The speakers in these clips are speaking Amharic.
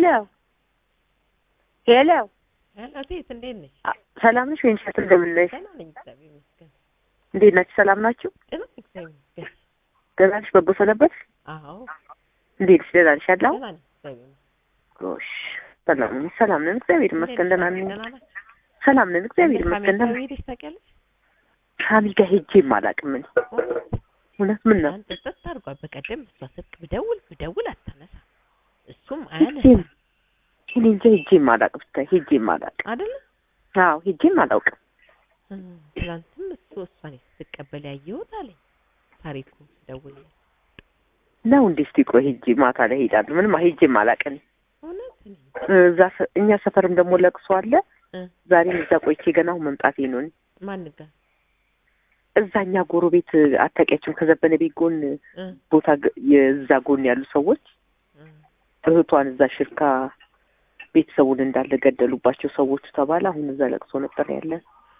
ሄሎ ሄሎ፣ ሄሎ ሴት እንዴት ነሽ? አ- ሰላም ነሽ ወይን ሸት እንደምን ነሽ? ደህና ነኝ እግዚአብሔር ይመስገን። እንዴት ናችሁ? ሰላም ናችሁ? ደህና ነኝ እግዚአብሔር ይመስገን። ደህና ነሽ? በጎ ሰነበት? አዎ እንዴት ነሽ? ደህና ነሽ? ያለው ደህና ነኝ እግዚአብሔር ይመስገን። ጎሽ፣ ሰላም ነን፣ ሰላም ነን፣ እግዚአብሔር ይመስገን። ደህና ነን፣ ደህና ናችሁ? ሰላም ነን፣ እግዚአብሔር እንደ ይመስገን። ሳሚ ደህና ሄደሽ ታውቂያለሽ? ሳሚ ጋር ሄጄም አላውቅም እኔ እውነት። ምን ነው አንተ ጸጥ አድርጓል። በቀደም እሷ ስልክ ብደውል ብደውል አታነሳ፣ እሱም ሄጄም አያነሳ እኔ እንጃ ሄጄም አላውቅም፣ ብታይ ሄጄም አላውቅም። አይደለ? አዎ ሄጄም አላውቅም። እም፣ ትናንትም እሱ እሷን ስትቀበል ያየሁት አለኝ ታሪኩ ስደውል ነው እንዴ? እስቲ ቆይ ሄጄ ማታ ላይ ሄዳለሁ። ምንም ሄጄም አላውቅም። እውነት እኔ እዛ ሰ- እኛ ሰፈርም ደግሞ ለቅሶ አለ። እ ዛሬም እዛ ቆይቼ ገና አሁን መምጣቴ ነው። እኔ ማን ጋር እዛኛ ጎረቤት አታውቂያቸውም? ከዘበነ ቤት ጎን እ ቦታ ግ- የዛ ጎን ያሉ ሰዎች እ እህቷን እዛ ሽርካ ቤተሰቡን እንዳለ ገደሉባቸው ሰዎቹ ተባለ። አሁን እዛ ለቅሶ ነበር ያለን።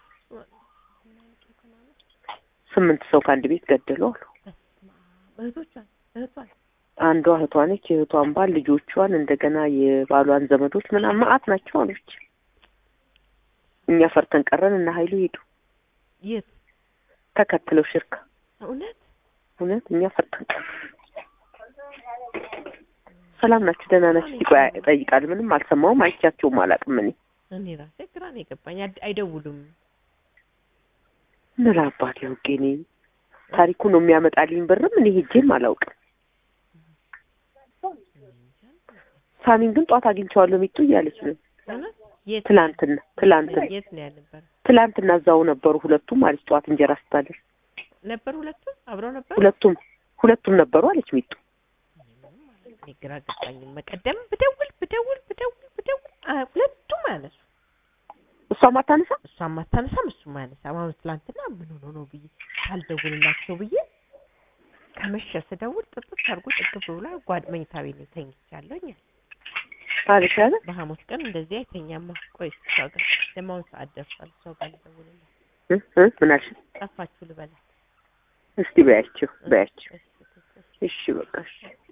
ስምንት ሰው ከአንድ ቤት ገደሉ አሉ። እህቶቿን እህቷን አንዷ እህቷ ነች። የእህቷን ባል ልጆቿን፣ እንደገና የባሏን ዘመዶች ምናምን መዓት ናቸው አለች። እኛ ፈርተን ቀረን እና ሀይሉ ሄዱ የት ተከትለው ሽርካ። እውነት እውነት እኛ ፈርተን ቀረን። ሰላም ናችሁ? ደህና ናችሁ? ሲቆይ እጠይቃለሁ። ምንም አልሰማሁም፣ አይቻቸውም አላውቅም። እኔ እኔ ራሴ ግራ ነው የገባኝ። አድ- አይደውሉም ምን አባቴ አውቄ እኔ ታሪኩ ነው የሚያመጣልኝ ብርም እኔ ሄጄም አላውቅም። ሳሚን ግን ጧት አግኝቼዋለሁ ሚጡ እያለች ነው። እውነት የት ትላንትና ትላንትና የት ነው ያልነበረ ትላንትና እዛው ነበሩ ሁለቱም አለች። ጧት እንጀራ ስታደር ነበር ሁለቱም አብረው ነበር ሁለቱም ሁለቱም ነበሩ አለች ሚጡ። እኔ ግራ ገባኝ። መቀደም ብደውል ብደውል ብደውል ብደውል አ- ሁለቱም አያነሱ እሷም አታነሳ እሷም አታነሳም እሱም አያነሳም። አሁን ትላንትና ምን ሆኖ ነው ብዬ ሳልደውልላቸው ብዬ ከመሸ ስደውል ጥጥት አድርጎ ጥግብ ብላ ጓድ መኝታ ቤት ነው ተኝቻለሁኝ አለ። አለች ያለ በሐሙስ ቀን እንደዚህ አይተኛማ። ቆይ እስኪ እሷ ጋር ደግሞ አሁን ሰዓት ደርሷል። እሷ ጋር ልደውልላት እ እ ምን አልሽ? ጠፋችሁ ልበላት እስቲ በያቸው በያቸው። እሺ፣ እሺ፣ እሺ። እሺ በቃ እሺ።